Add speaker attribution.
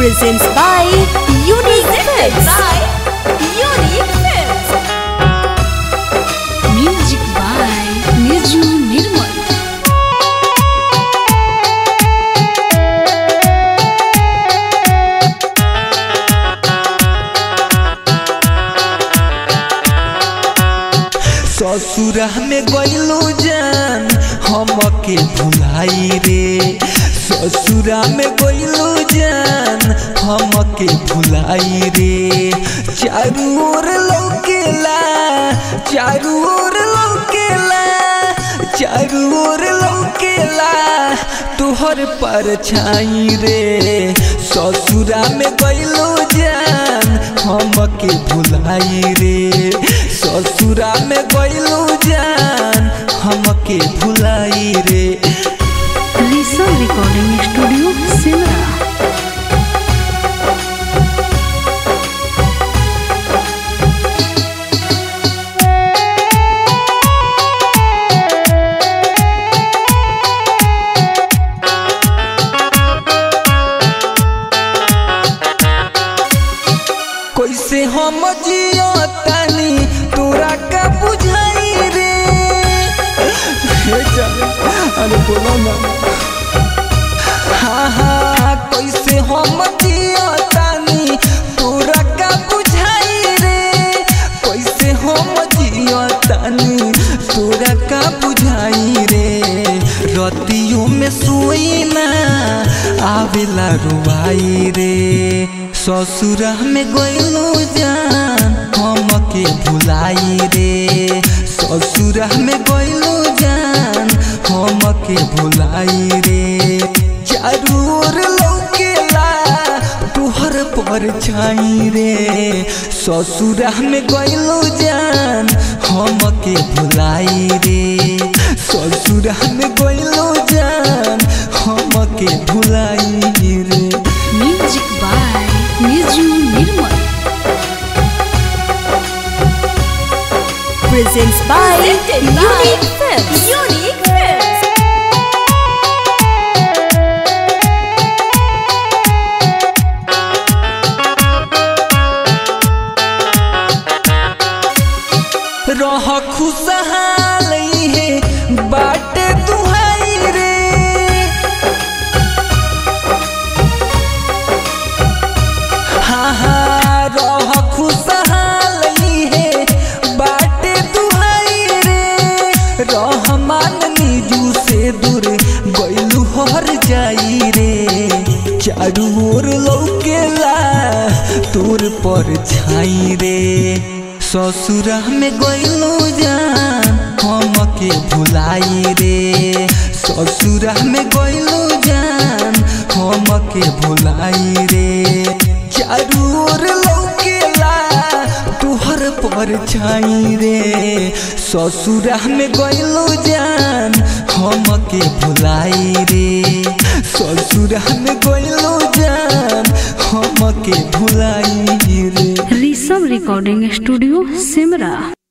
Speaker 1: presents by Unique Films. by Unique Films.
Speaker 2: Music by Niju Nirmal.
Speaker 3: ससुरा में गइलो जान हमके भुलाई रे ससुरा में गइलो जान हमके भुलाई रे चारू ओर लौकेला चारू ओर लौकेला चारू ओर लौकेला तुहर पर छाई रे ससुरा में गइलो जान हमके भुलाई रे ससुरा में गइलो जान हमके भुलाई रे
Speaker 2: Lisa Recording Studio, Simra.
Speaker 3: कैसे हम जियो तानी तोरा का बुझाई रे हे जान, अरे बोलो ना हाँ हाँ कैसे हम जियो तानी तोरा का बुझाई रे कैसे हम जियो तानी तोरा का बुझाई रे रतियों में सोई ना आवेला रुवाई रे ससुरा में गइलो जान हमके भुलाई रे ससुरा में गइलो जान हमके भुलाई रे चारू ओर लौकेला तुहर पर छाई रे ससुरा में गइलो जान हमके भुलाई रे ससुरा में गइलो जान हमके भुलाई रे
Speaker 2: Music by Niju Nirmal.
Speaker 1: Presents by Unique Films. Unique Films.
Speaker 3: रह खुशहाल है बाटे दुहाई रे हाँ हाँ रह खुशहाल है बाटे दुहाई रे रह मान निजू से दूर गइलू हर जाई रे चारू ओर लौकेला तोर पर छाई रे ससुरा में गइलो जान हमके भुलाई रे ससुरा में गइलो जान हमके भुलाई रे चारू ओर लौकेला तुहर पर छाई रे ससुरा में गइलो जान हमके भुलाई रे ससुरा में गइलो जान हमके भुलाई रे
Speaker 2: Lisa Recording Studio, Simra.